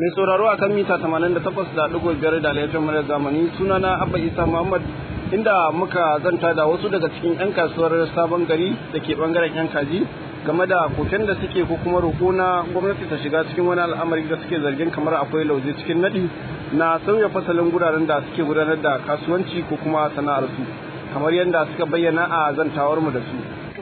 mai sauraro a kan mita 88.5 da laifin murar zamani sunana abba isa muhammad inda muka zanta da wasu daga cikin 'yan kasuwar sabon gari da ke bangaren 'yan kaji game da koken da suke ko kuma roƙo na gwamnati ta shiga cikin wani al'amari da suke zargin kamar akwai lauje cikin nadi na sauya fasalin guraren da suke gudanar da kasuwanci ko kuma sana'ar su kamar yadda suka bayyana a zantawar mu da su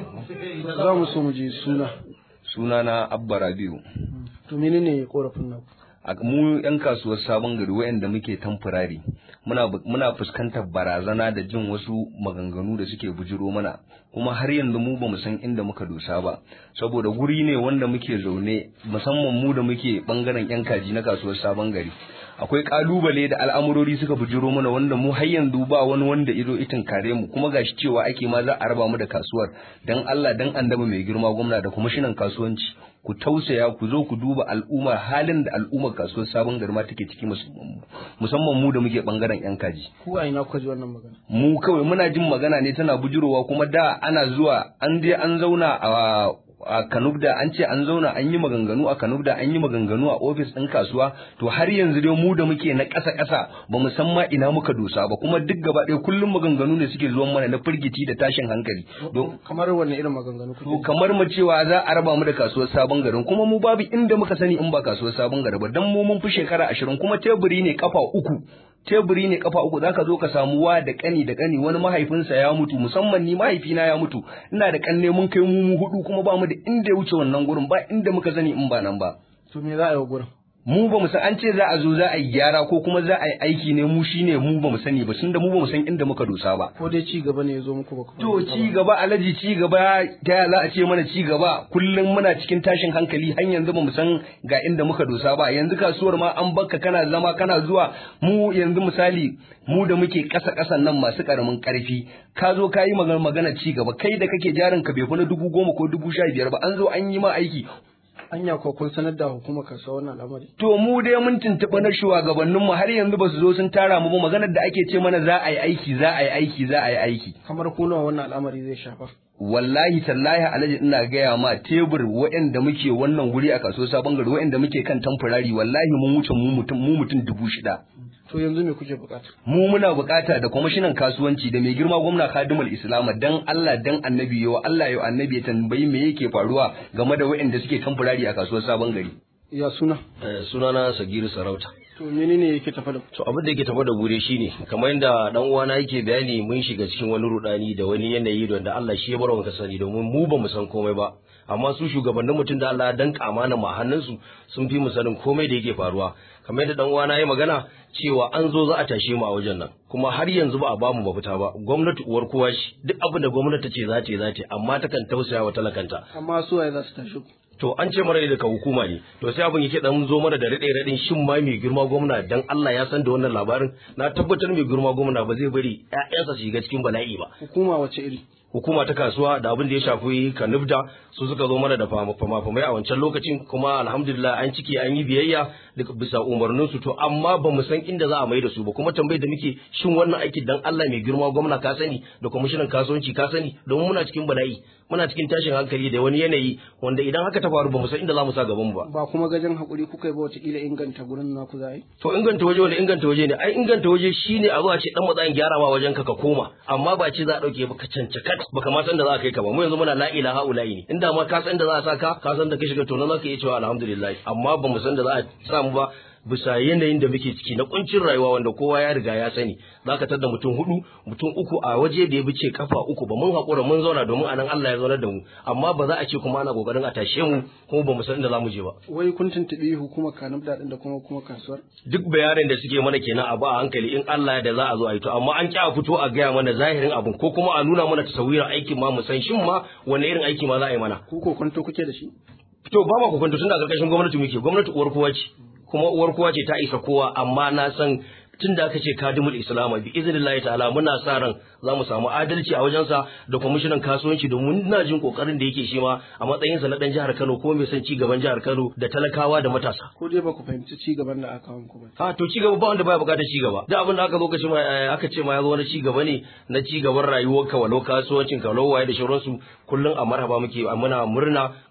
za mu so mu je suna sunana abba rabiu to menene korafin naku a mu yan kasuwar sabon gari wayanda muke tamfurari muna muna fuskantar barazana da jin wasu maganganu da suke bujiro mana kuma har yanzu mu bamu san inda muka dosa ba saboda guri ne wanda muke zaune musamman mu da muke bangaren yan kaji na kasuwar sabon gari akwai kalubale da al'amurori suka bujiro mana wanda mu har yanzu ba wani wanda izo itin kare mu kuma gashi cewa ake ma za a raba mu da kasuwar dan Allah dan annabi mai girma gwamna da kwamishinan kasuwanci ku tausaya ku zo ku duba al'umma halin da al'ummar kasuwar sabon garma take ciki musamman mu da muke bangaren yan kaji ku a ina kuka ji wannan magana mu kawai muna jin magana ne tana bujurowa kuma da ana zuwa an je an zauna a a kanubda an ce an zauna an yi maganganu a kanubda an yi maganganu a ofis ɗin kasuwa to har yanzu dai mu da muke na ƙasa ƙasa ba mu san ma ina muka dosa ba kuma duk gaba ɗaya kullum maganganu ne suke zuwan mana na firgici da tashin hankali don kamar wanne irin maganganu kuke to kamar mu cewa za a raba mu da kasuwar sabon garin kuma mu babu inda muka sani in ba kasuwar sabon gari ba dan mu mun fi shekara ashirin kuma teburi ne kafa uku teburi ne kafa uku zaka zo ka samu wa da kani da kani wani mahaifinsa ya mutu musamman ni mahaifina ya mutu ina da kanne mun kai mu hudu kuma ba mu da inda ya wuce wannan gurin ba inda muka sani in ba nan ba to me za a yi wa gurin mu ba mu san an ce za a zo za a yi gyara ko kuma za a yi aiki ne mu shine mu ba mu sani ba tunda mu ba mu san inda muka dosa ba ko dai ci gaba ne ya zo muku ba kuma to ci gaba alaji ci gaba ta ya za a ce mana ci gaba kullum muna cikin tashin hankali har yanzu ba mu san ga inda muka dosa ba yanzu kasuwar ma an bakka kana zama kana zuwa mu yanzu misali mu da muke ƙasa ƙasan nan masu ƙaramin ƙarfi ka zo ka yi magana ci gaba kai da kake jarin ka bai fi na dubu goma ko dubu sha biyar ba an zo an yi ma aiki anya ko kun sanar da hukumar kasuwa wannan al'amari to mu dai mun tuntuɓa na shugabannin mu har yanzu ba su zo sun tara mu ba maganar da ake ce mana za a yi aiki za a yi aiki za a yi aiki kamar ku nawa wannan al'amari zai shafa wallahi tallahi alhaji ina gaya ma tebur waɗanda muke wannan guri a kaso sabon gari waɗanda muke kan tamfurari wallahi mun wuce mu mutum mu mutum dubu shida to yanzu me kuke bukata mu muna bukata da kwamishinan kasuwanci da mai girma gwamna kadimul islama dan Allah dan annabi yau Allah yau annabi ya tambayi me yake faruwa game da waɗanda suke tamfurari a kasuwar sabon gari ya suna sunana sagiru sarauta to menene yake tafa da to abin da yake tafa da gure shine kamar yadda dan uwana yake bayani mun shiga cikin wani rudani da wani yanayi da Allah shi ya bar mu sani domin mu ba mu san komai ba amma su shugabannin mutum da Allah ya danka amana ma hannunsu sun fi mu sanin komai da yake faruwa kamar yadda dan uwana ya magana cewa an zo za a tashe mu a wajen nan kuma har yanzu ba a ba mu mafita ba gwamnati uwar kowa shi duk abin da gwamnati ta ce za ta yi za ta yi amma takan tausaya wa talakanta amma su waye za su tashi ku to an ce mara daga hukuma ne to sai abin yake dan zo mana da rade radin shin ma mai girma gwamna dan Allah ya san da wannan labarin na tabbatar mai girma gwamna ba zai bari ƴaƴansa su shiga cikin bala'i ba hukuma wace iri hukuma ta kasuwa da abin da ya shafi kanubda su suka zo mana da fama-famai a wancan lokacin kuma alhamdulillah an ciki an yi biyayya daga bisa umarnin su to amma ba mu san inda za a mai da su ba kuma tambayar da muke shin wannan aikin dan Allah mai girma gwamna ka sani da kwamishinan kasuwanci ka sani domin muna cikin bala'i muna cikin tashin hankali da wani yanayi wanda idan haka ta faru ba mu san inda za mu sa gaban mu ba ba kuma gajen hakuri kuka yi ba wata kila inganta gurin naku za yi to inganta waje wanda inganta waje ne ai inganta waje shine a zuwa ce dan matsayin gyarawa wajen ka ka koma amma ba ce za a dauke baka cancakat baka ma san da za ka kai ka ba mu yanzu muna la ilaha ula'i ne inda ma ka san da za a sa ka ka san da ka shiga to na za ka iya cewa alhamdulillah amma ba mu san da za a sa mu ba bisa yanayin da muke ciki na kuncin rayuwa wanda kowa ya riga ya sani za ka tada mutum hudu mutum uku a waje da ya bice kafa uku ba mun haƙura mun zauna domin anan Allah ya zaunar da mu amma ba za a ce kuma ana kokarin a tashe mu kuma ba mu san inda za mu je ba wai kun tuntuɓi hukumar kanub daɗin da kuma kuma kasuwar duk bayanin da suke mana kenan a ba a hankali in Allah ya da za a zo a yi to amma an ƙi a fito a gaya mana zahirin abun ko kuma a nuna mana tasawirar aikin ma mu san shin ma wanne irin aiki ma za a yi mana ku ko kwanto kuke da shi to ba ma ku kwanto tun da ƙarƙashin gwamnati muke gwamnati uwar kowa ce kuma uwar kowa ce ta isa kowa amma na san tun da aka ce kadimul islama bi iznillahi ta'ala muna sa ran za mu samu adalci a wajensa da kwamishinan kasuwanci domin ina jin kokarin da yake shi ma a matsayinsa na dan jihar Kano ko mai son ci gaban jihar Kano da talakawa da matasa ko dai ba ku fahimci ci gaban da aka wanku ba a to ci gaba ba wanda baya bukatar ci gaba da abin da aka zo kace ma aka ce ma ya zo wani ci gaba ne na ci gaban rayuwarka walau kasuwancin ka walau waye da shauransu kullum a marhaba muke muna murna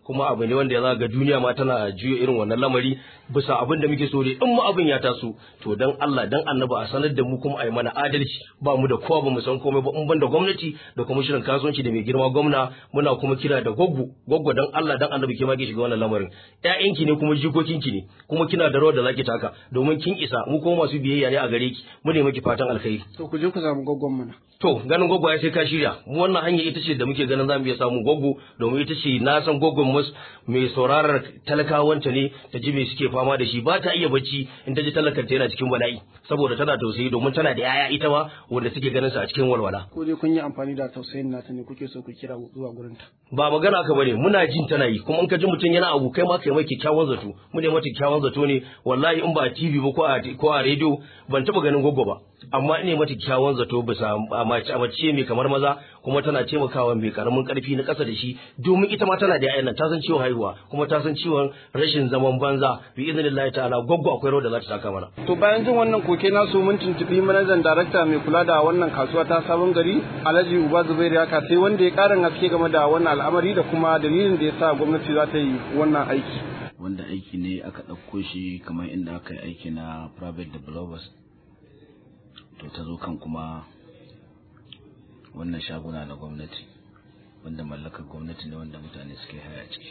kuma abu ne wanda ya ga duniya ma tana juya irin wannan lamari bisa abin da muke so ne in mu abin ya taso to dan Allah dan annabi a sanar da mu kuma a yi mana adalci ba mu da kowa ba mu san komai ba in ban da gwamnati da kuma shirin kasuwanci da mai girma gwamna muna kuma kira da goggo goggo dan Allah dan annabi ke ma ke shiga wannan lamarin ƴaƴanki ne kuma jikokinki ne kuma kina da rawar da zaki taka domin kin isa mu kuma masu biyayya ne a gare ki mu ne miki fatan alkhairi to ku je ku samu gwaggon mana To ganin gwaggo ya sai ka shirya mu wannan hanya ita ce da muke ganin zamu iya samun gwaggo domin ita ce na san gwaggon mus mai sauraron talakawanta ne ta ji me suke fama da shi ba ta iya bacci in ta ji talakanta yana cikin bala'i saboda tana tausayi domin tana da yaya ita ma wanda suke ganin sa a cikin walwala. ko dai kun yi amfani da tausayin nata ne kuke so ku kira zuwa gurin ta Ba magana ka bane muna jin tana yi kuma in ka ji mutum yana abu kai ma kai mai kyakkyawan zato mu ne mata kyakkyawan zato ne wallahi in ba a TV ba ko a ko a rediyo ban taba ganin gwaggo ba amma ne mata kyakkyawan zato bisa a mace a mace mai kamar maza kuma tana taimakawa mai karamin karfi na ƙasa da shi domin ita ma tana da yayan nan ta san ciwon haihuwa kuma ta san ciwon rashin zaman banza bi idnillahi ta'ala gwaggo akwai rawar da za ta taka mana to bayan jin wannan koke na so mun tuntubi manajan darakta mai kula da wannan kasuwa ta sabon gari alhaji uba zubairu ya sai wanda ya karin haske game da wannan al'amari da kuma dalilin da ya sa gwamnati za ta yi wannan aiki wanda aiki ne aka ɗauko shi kamar inda aka yi aiki na private developers to ta zo kan kuma wannan shaguna na gwamnati wanda mallakar gwamnati ne wanda mutane suke haya ciki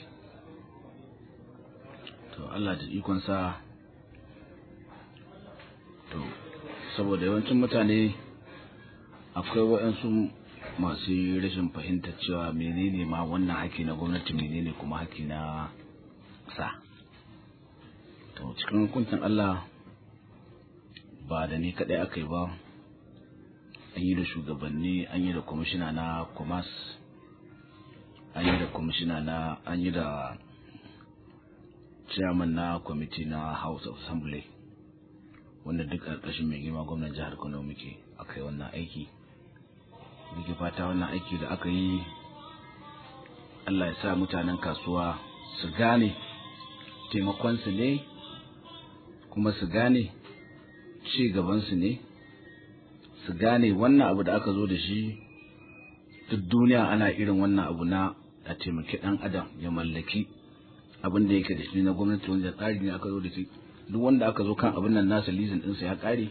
to Allah da ikonsa to saboda yawancin mutane akwai waɗansu masu rashin fahimtar cewa menene ma wannan haƙƙi na gwamnati menene kuma haƙƙi na sa to cikin hukuncin Allah ba da ni kaɗai aka yi ba an yi da shugabanni an yi da kwamishina na kwamas an yi da kwamishina na an yi da chairman na kwamiti na house of assembly wanda duk ƙarƙashin mai girma gwamnan jihar kano muke aka yi wannan aiki muke fata wannan aiki da aka yi allah ya sa mutanen kasuwa su gane taimakonsu ne kuma su gane ci gabansu ne su gane wannan abu da aka zo da shi duk duniya ana irin wannan abu na a taimaki ɗan adam ya mallaki abin da yake da shi na gwamnati wanda tsari ne aka zo da shi duk wanda aka zo kan abin nan nasa lizin ɗinsa ya ƙare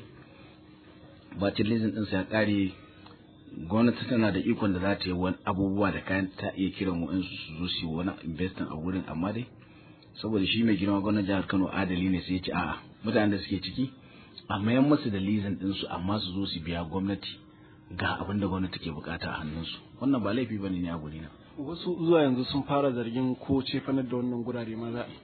bacin lizin ɗinsa ya ƙare gwamnati tana da ikon da za ta yi wani abubuwa da kayan ta iya kiran wa'insu su zo su yi wani investin a wurin amma dai saboda shi mai girma gwamnan jihar kano adali ne sai ya ce a'a mutanen da suke ciki a mayan musu da lizin ɗinsu amma su zo su biya gwamnati ga abin da gwamnati ke bukata a hannunsu wannan ba laifi bane ne a guri na wasu zuwa yanzu sun fara zargin ko cefanar da wannan gurare ma za a yi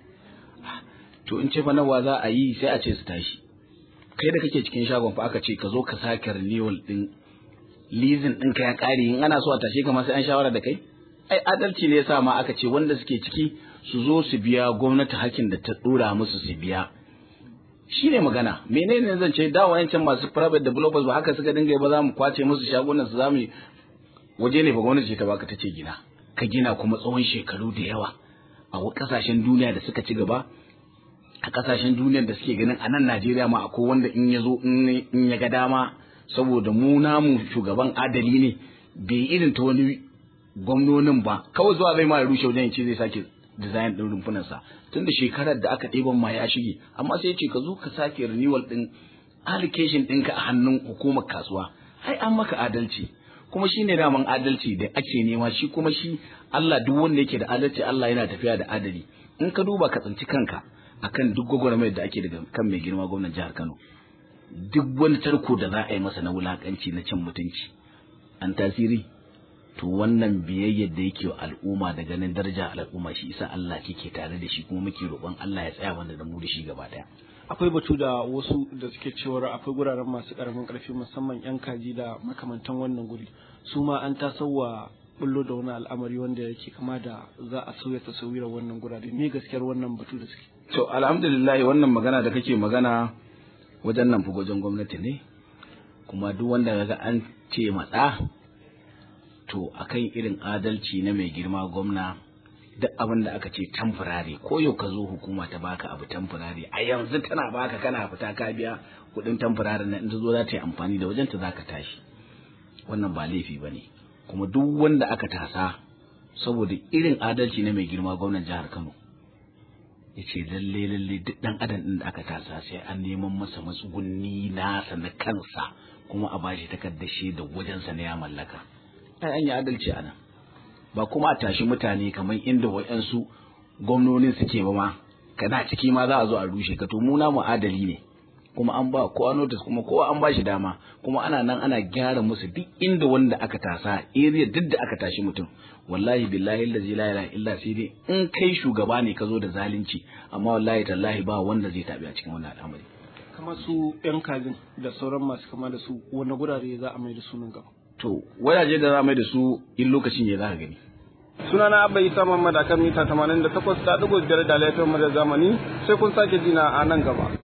to in ce fa nawa za a yi sai a ce su tashi kai da kake cikin shagon fa aka ce ka zo ka sake renewal din leasing din ka ya kare in ana so a tashe ka ma sai an shawara da kai ai adalci ne yasa ma aka ce wanda suke ciki su zo su biya gwamnati hakkin da ta dora musu su biya shine magana menene zan ce da wayancan masu private developers ba haka suka dinga ba za mu kwace musu shagunan su za mu waje ne ba gwamnati ce ta baka ta ce gina ka gina kuma tsawon shekaru da yawa a kasashen duniya da suka ci gaba a kasashen duniyar da suke ganin a nan Najeriya ma akwai wanda in ya zo in ya ga dama saboda mu namu shugaban adali ne bai irin ta wani gwamnonin ba kawai zuwa zai ma ya rushe wajen ce zai sake design din rumfunan sa tun da shekarar da aka ɗeban ma ya shige amma sai ya ce ka zo ka sake renewal din allocation ɗinka a hannun hukumar kasuwa ai an maka adalci kuma shi ne daman adalci da ake nema shi kuma shi Allah duk wanda yake da adalci Allah yana tafiya da adali in ka duba ka tsinci kanka akan duk gwagwarmayar da ake daga kan mai girma gwamnan jihar Kano duk wani tarko da za a yi masa na wulakanci na cin mutunci an tasiri to wannan biyayyar da yake wa al'umma da ganin daraja al'umma shi isa Allah ke tare da shi kuma muke roƙon Allah ya tsaya wanda da mu da shi gaba daya akwai batu da wasu da suke cewar akwai guraren masu karamin karfi musamman yan kaji da makamantan wannan guri su ma an tasowa bullo da wani al'amari wanda yake kama da za a sauya tasawirar wannan gurare me gaskiyar wannan batu da suke to alhamdulillah wannan magana da kake magana wajen nan wajen gwamnati ne kuma duk wanda ga an ce matsa to akan irin adalci na mai girma gwamna duk abin da aka ce tamfurare ko yau ka zo hukuma ta baka abu tamfurare a yanzu tana baka kana fita ka biya kuɗin tamfurare na in ta zo za ta yi amfani da wajen ta za ka tashi wannan ba laifi ba ne kuma duk wanda aka tasa saboda irin adalci na mai girma gwamnan jihar Kano ya ce lalle lalle duk dan adam din da aka tasa sai an neman masa matsugunni nasa na kansa kuma a bashi takardar shaidar wajensa na ya mallaka ai an yi adalci a nan ba kuma a tashi mutane kamar inda wayansu gwamnonin suke ba ma kana ciki ma za a zo a rushe ka to mu namu adali ne kuma an ba kowa notice kuma kowa an ba shi dama kuma ana nan ana gyara musu duk inda wanda aka tasa area duk da aka tashi mutum wallahi billahi allazi la ilaha illa sai dai in kai shugaba ne ka zo da zalunci amma wallahi tallahi ba wanda zai tabi a cikin wannan al'amari kamar su yan kajin da sauran masu kama da su wani gurare za a mai da sunan gaba to wajaje da za a mai da su in lokacin ya za ka gani sunana abba isa muhammad akan mita 88 da ɗigo biyar da laifin mu da zamani sai kun sake jina a nan gaba